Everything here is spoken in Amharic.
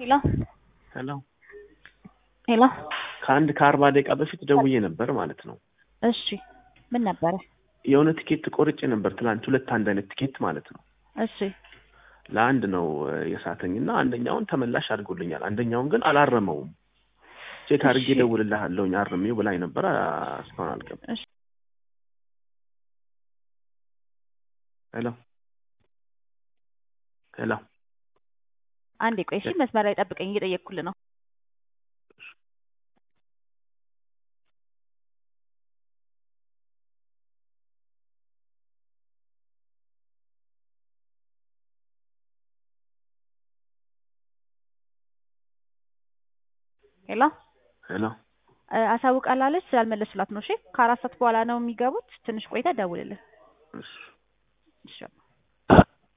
ሄሎ ሄሎ ሄሎ ከአንድ ከአርባ ደቂቃ በፊት ደውዬ ነበር ማለት ነው። እሺ ምን ነበረ? የሆነ ቲኬት ቆርጬ ነበር ትላንት፣ ሁለት አንድ አይነት ቲኬት ማለት ነው። እሺ ለአንድ ነው የሳተኝ እና አንደኛውን ተመላሽ አድርጎልኛል። አንደኛውን ግን አላረመውም። ቼክ አድርጌ እሺ። እደውልልሃለሁኝ አርሜው ብላኝ ነበር። እስካሁን አልገባም። እሺ ሄሎ ሄሎ አንዴ ቆይ እሺ፣ መስመር ላይ ጠብቀኝ፣ እየጠየቅኩልህ ነው። ሄሎ ሄሎ እ፣ አሳውቃላለች ስላልመለስላት ነው። እሺ ከአራት ሰዓት በኋላ ነው የሚገቡት። ትንሽ ቆይታ ደውልልን። እሺ እሺ